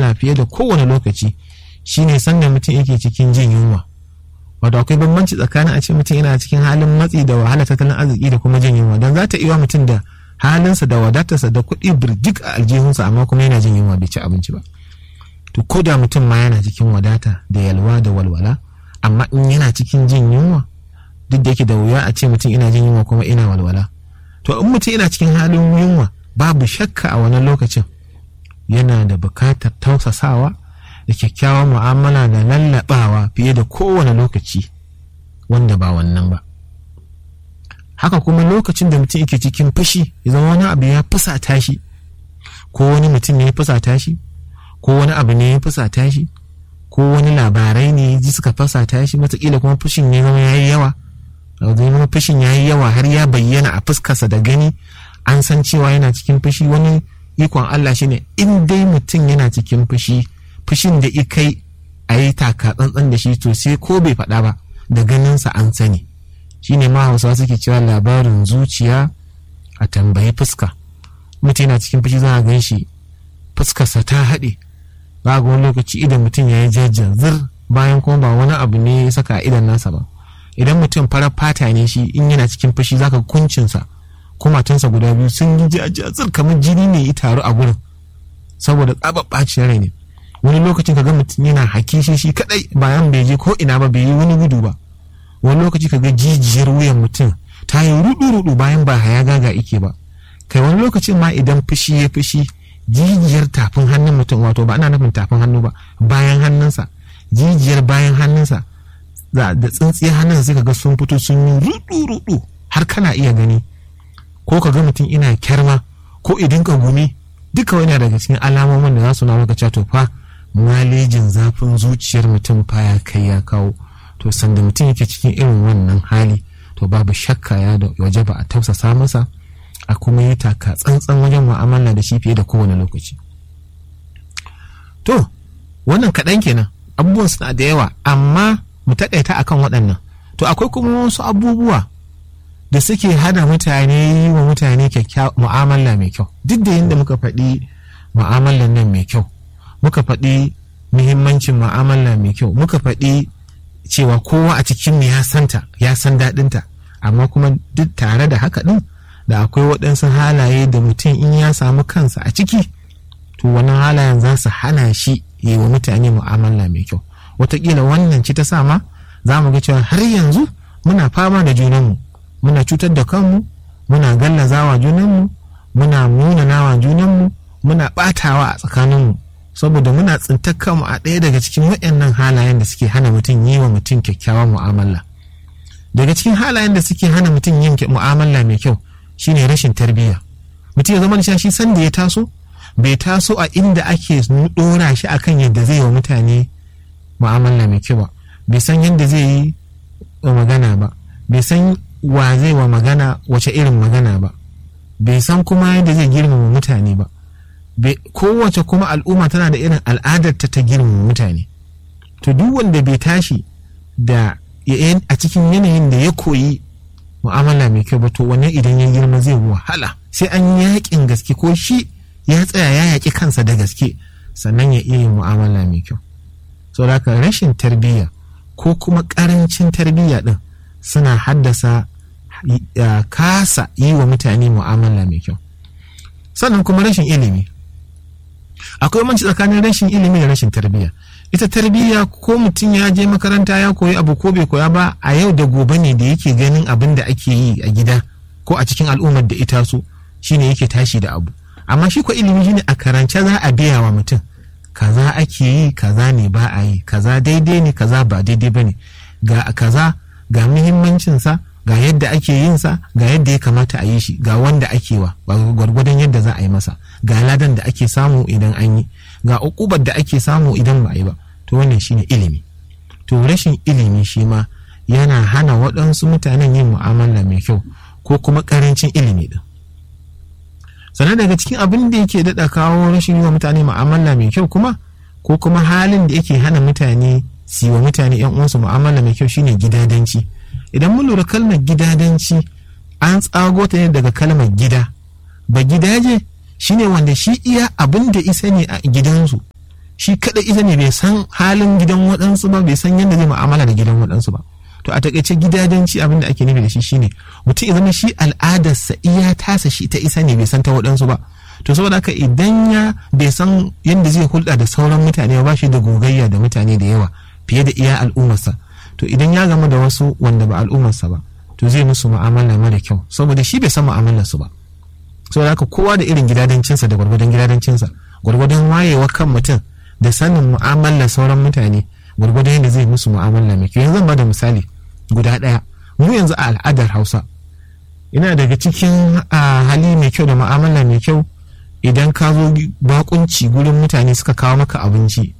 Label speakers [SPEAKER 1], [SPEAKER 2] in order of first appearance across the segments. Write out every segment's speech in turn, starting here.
[SPEAKER 1] mu'amala fiye da kowane lokaci shine sanda mutum yake cikin jin yunwa wato akwai bambanci tsakanin a ce mutum yana cikin halin matsi da wahala tattalin arziki da kuma jin yunwa don za ta iya mutum da halinsa da wadatarsa da kuɗi birjik a aljihunsa amma kuma yana jin yunwa bai ci abinci ba to ko da mutum ma yana cikin wadata da yalwa da walwala amma in yana cikin jin yunwa duk da yake da wuya a ce mutum ina jin yunwa kuma ina walwala to in mutum yana cikin halin yunwa babu shakka a wannan lokacin yana da bukatar tausasawa da kyakkyawan mu'amala da lallabawa fiye da kowane lokaci wanda ba wannan ba haka kuma lokacin da mutum yake cikin fushi ya zama wani abu ya fusata shi ko wani mutum ne ya fusata shi ko wani abu ne ya fusata shi ko wani labarai ne ji suka fusata shi matakila kuma fushin ya zama ya yi yawa zama fushin ya yi yawa har ya bayyana a fuskarsa da gani an san cewa yana cikin fushi wani ikon Allah shine in dai mutum yana cikin fushi fushin da ikai a yi taka tsantsan da shi to sai ko bai faɗa ba da ganinsa an sani shine ma hausawa suke cewa labarin zuciya a tambayi fuska mutum yana cikin fushi za a gan shi fuskarsa ta haɗe ba ga wani lokaci idan mutum ya yi jajjan zir bayan kuma ba wani abu ne ya saka a idan nasa ba idan mutum farar fata ne shi in yana cikin fushi zaka kuncinsa kumatunsa guda biyu sun yi jajjazir kamar jini ne ya taru a gurin saboda tsabar ɓacin rai ne wani lokacin kaga mutum yana haki shi shi kadai bayan bai je ko ina ba bai yi wani gudu ba wani lokaci kaga jijiyar wuyan mutum ta yi rudu rudu bayan ba haya gaga ike ba kai wani lokacin ma idan fushi ya fushi jijiyar tafin hannun mutum wato ba ana nufin tafin hannu ba bayan hannunsa jijiyar bayan hannunsa da tsintsiyar hannun sai kaga sun fito sun yi rudu rudu har kana iya gani ko kaga mutum ina kyarma ko idan ka gumi duka wani daga cikin alamomin da za su na maka cewa to fa malejin zafin zuciyar mutum fa ya kai ya kawo to sanda mutum yake cikin irin wannan hali to babu shakka ya da waje ba a tausasa masa a kuma yi taka tsantsan wajen mu'amala da shi fiye da kowane lokaci to wannan kaɗan kenan abubuwan suna da yawa amma mu taƙaita akan waɗannan to akwai kuma wasu abubuwa da suke hana mutane yi wa mutane mu'amala mai kyau duk da yadda muka faɗi mu'amalan nan mai kyau muka faɗi muhimmancin mu'amala mai kyau muka faɗi cewa kowa a cikin ya santa ya san daɗinta amma kuma duk tare da haka ɗin da akwai waɗansu halaye da mutum in ya samu kansa a ciki to wannan halayen za su hana shi yi wa mutane mu'amala mai kyau wataƙila wannan ci ta sama za mu ga cewa har yanzu muna fama da junanmu muna cutar da kanmu muna gallazawa junanmu muna munanawa junanmu muna ɓatawa a tsakaninmu saboda muna tsintar kanmu a ɗaya daga cikin waɗannan halayen da suke hana mutum yi wa mutum kyakkyawan mu'amala daga cikin halayen da suke hana mutum yin mu'amala mai kyau shine rashin tarbiyya mutum ya zama da shi sanda ya taso bai taso a inda ake ɗora shi akan yadda zai wa mutane mu'amala mai kyau ba bai san yadda zai yi magana ba bai san wa zai wa magana wace irin magana ba bai san kuma yadda zai girmama mutane ba kowace kuma al'umma tana da irin al'adarta ta girmama mutane to duk wanda bai tashi da a cikin yanayin da ya koyi mu'amala mai kyau ba to wannan idan ya girma zai wahala sai an yakin gaske ko shi ya tsaya ya yaƙi kansa da gaske sannan ya iya yin mu'amala mai kyau so da rashin tarbiyya ko kuma ƙarancin tarbiyya ɗin suna haddasa kasa yi wa mutane mu'amala mai kyau sannan kuma rashin ilimi akwai manci tsakanin rashin ilimi da rashin tarbiyya ita tarbiyya ko mutum ya je makaranta ya koyi abu ko bai koya ba a yau da gobe ne da yake ganin abin da ake yi a gida ko a cikin al'ummar da ita so shine yake tashi da abu amma shi ko ilimi shine a karance za a biya wa mutum kaza ake yi kaza ne ba a yi kaza daidai ne kaza ba daidai ba ne ga kaza ga muhimmancinsa ga yadda ake yin sa ga yadda ya kamata a yi shi ga wanda ake wa gwargwadon yadda za a yi masa ga ladan da ake samu idan an yi ga ukubar da ake samu idan ba a yi ba to wannan shine ilimi to rashin ilimi shi ma yana hana waɗansu mutanen yin mu'amala mai kyau ko kuma ƙarancin ilimi din sannan daga cikin abin da yake daɗa kawo rashin yi wa mutane mu'amala mai kyau kuma ko kuma halin da yake hana mutane su wa mutane yan uwansu mu'amala mai kyau shine gidadanci idan mun lura kalmar gidadanci an tsago ta ne daga kalmar gida ba gidaje shine wanda shi iya abin da isa ne a gidansu shi kadai ita ne bai san halin gidan waɗansu ba bai san yadda zai mu'amala da gidan waɗansu ba to a takaice gidajenci abin da ake nufi da shi shine mutum ya zama shi al'adarsa iya tasa shi ta isa ne bai san ta waɗansu ba to saboda haka idan ya bai san yadda zai hulɗa da sauran mutane ba shi da gogayya da mutane da yawa fiye da iya al'ummarsa to idan ya gama da wasu wanda ba al'ummarsa ba to zai musu mu'amala mara kyau saboda shi bai san mu'amalarsu ba saboda haka kowa da irin gidadancinsa da gwargwadon gidadancinsa gwargwadon wayewa kan mutum da sanin mu'amalar sauran mutane gwargwadon yadda zai musu mu'amala mai kyau yanzu zan bada misali guda ɗaya mu yanzu a al'adar hausa ina daga cikin hali mai kyau da mu'amala mai kyau idan ka zo bakunci gurin mutane suka kawo maka abinci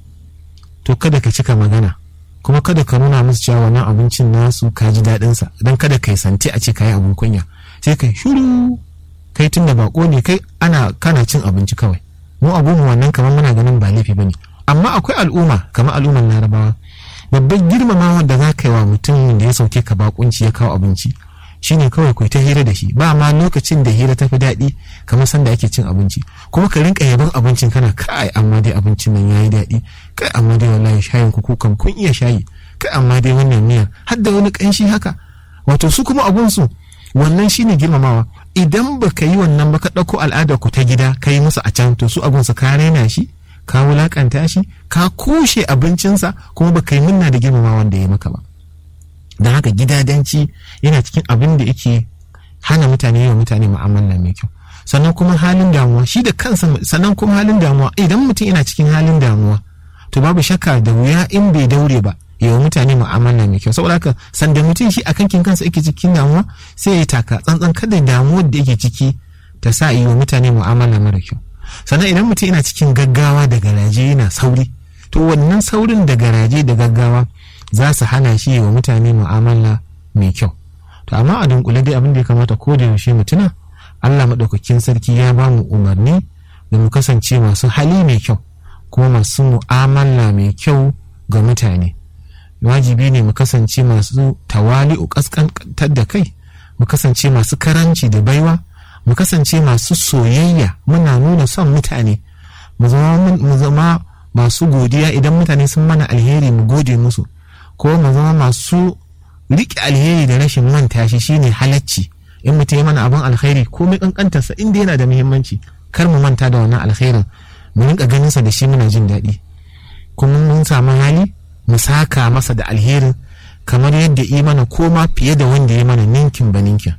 [SPEAKER 1] to kada ka cika magana kuma kada ka nuna musu cewa wannan abincin nasu ka ji daɗinsa don kada ka yi santi a ce ka yi abin kunya sai ka shiru kai tun da bako ne kai ana kana cin abinci kawai mu abu mu wannan kamar muna ganin ba laifi bane amma akwai al'umma kamar al'ummar larabawa babban girmamawa da za ka yi wa mutum da ya sauke ka bakunci ya kawo abinci shine kawai kai ta hira da shi ba ma lokacin da hira ta fi daɗi kamar sanda ake cin abinci kuma ka rinka yaban abincin kana kai amma dai abincin nan yayi daɗi kai amma dai wallahi shayin ku kukan kun iya shayi kai amma dai wannan miya har da wani ƙanshi haka wato su kuma abun su wannan shine girmamawa idan baka yi wannan ba ka ɗauko al'adar ku ta gida ka yi musu a can to su abun su ka raina shi ka wulakanta shi ka kushe abincinsa kuma baka yi munna da girmamawa da ya maka ba don haka gidadanci yana cikin abin da yake hana mutane yi wa mutane mu'amala mai kyau sannan kuma halin damuwa shi da kansa sannan kuma halin damuwa idan mutum yana cikin halin damuwa to babu shakka da wuya in bai daure ba yi wa mutane mu'amala mai kyau saboda haka sanda mutum shi akan kin kansa yake cikin damuwa sai ya taka tsantsan kada damuwar da yake ciki ta sa yi wa mutane mu'amala mara kyau sannan idan mutum yana cikin gaggawa da garaje yana sauri to wannan saurin da garaje da gaggawa za su hana shi wa mutane mu'amala mai kyau to amma a dunkule dai abin da ya kamata ko da yaushe mutuna Allah maɗaukakin sarki ya ba mu umarni da mu kasance masu hali mai kyau kuma masu mu'amala mai kyau ga mutane wajibi ne mu kasance masu tawali'u kaskantar da kai mu kasance masu karanci da baiwa mu kasance masu soyayya muna nuna son mutane mu zama masu godiya idan mutane sun mana alheri mu gode musu ko mu zama masu riƙe alheri da rashin manta shi shine halacci in mutum ya mana abin alheri ko mai kankantarsa inda yana da muhimmanci kar mu manta da wannan alherin mu rinka ganinsa da shi muna jin daɗi kuma mun samu hali mu saka masa da alherin kamar yadda yi mana ko ma fiye da wanda ya mana ninkin ba ninkin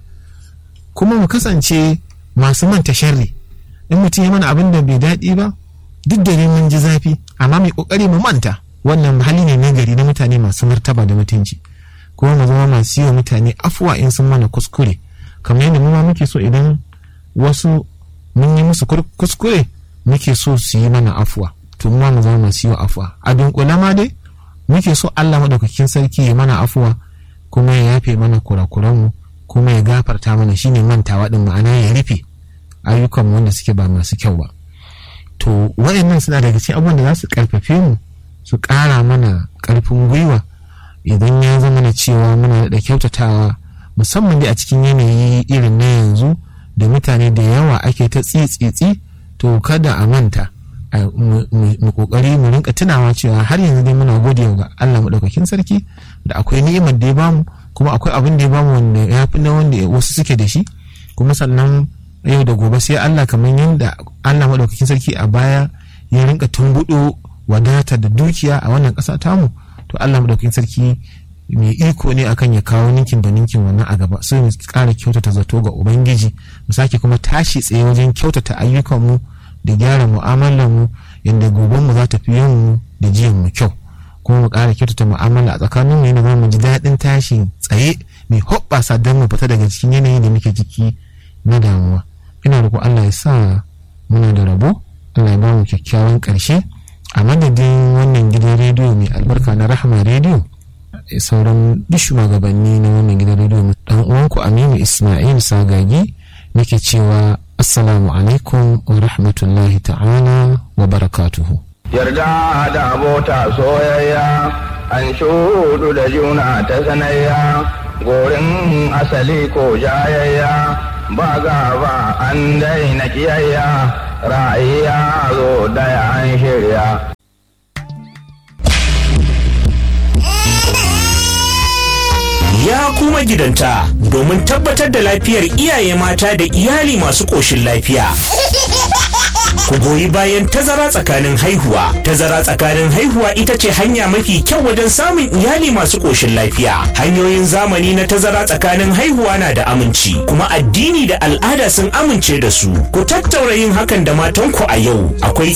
[SPEAKER 1] kuma mu kasance masu manta sharri in mutum ya mana abin da bai daɗi ba duk da mun ji zafi amma mai ƙoƙari mu manta wannan hali ne na gari na mutane masu martaba da mutunci kuma mu zama masu yi wa mutane afuwa in sun mana kuskure kamar yadda mu ma muke so idan wasu mun yi musu kuskure muke so su yi mana afuwa to mu ma mu zama masu yi wa afuwa a dunkule ma dai muke so Allah madaukakin sarki ya mana afuwa kuma ya yafe mana kurakuranmu kuma ya gafarta mana shine mantawa din ma'ana ya rufe ayyukan wanda suke ba masu kyau ba to waɗannan suna daga cikin abubuwan da za su karfafe mu su ƙara mana ƙarfin gwiwa idan ya zama na cewa muna da kyautatawa musamman dai a cikin yanayi irin na yanzu da mutane da yawa ake ta tsitsitsi to kada a manta mu kokari mu rinka tunawa cewa har yanzu dai muna gode ga Allah madaukakin sarki da akwai ni'imar da ya bamu kuma akwai abin da ya bamu wanda ya fi na wanda wasu suke da shi kuma sannan yau da gobe sai Allah kamar yadda Allah madaukakin sarki a baya ya rinka tumbudo wadata da dukiya a wannan ƙasa tamu to Allah madaukakin sarki mai iko ne akan ya kawo ninkin da ninkin wannan a gaba sai mu ƙara kyautata zato ga ubangiji mu sake kuma tashi tsaye wajen kyautata ayyukanmu da gyara mu'amalar mu yadda goben mu za ta fi yin da jiyan mu kyau kuma mu ƙara kyautata mu'amala a tsakanin mu yana mu ji daɗin tashi tsaye mai hoɓɓasa don mu fita daga cikin yanayin da muke ciki na damuwa ina roƙo Allah ya sa muna da rabo Allah ya ba mu kyakkyawan ƙarshe a madadin wannan gidan rediyo mai albarka na rahama rediyo sauran duk shugabanni na wannan gidan rediyo dan uwanku aminu ismail sagagi nake cewa assalamu alaikum wa rahmatullahi ta'ala wa barakatuhu
[SPEAKER 2] yarda da abota soyayya an shudu da juna ta sanayya gorin asali ko jayayya ba gaba an daina kiyayya ra'ayi ya zo daya an shirya
[SPEAKER 3] magidanta domin tabbatar da lafiyar iyaye mata da iyali masu ƙoshin lafiya. Ku goyi bayan tazara tsakanin haihuwa. Tazara tsakanin haihuwa ita ce hanya mafi kyau wajen samun iyali masu ƙoshin lafiya. Hanyoyin zamani na tazara tsakanin haihuwa na da aminci, kuma addini da al'ada sun amince da su. Ku tattaura yin hakan da matanku a yau. Akwai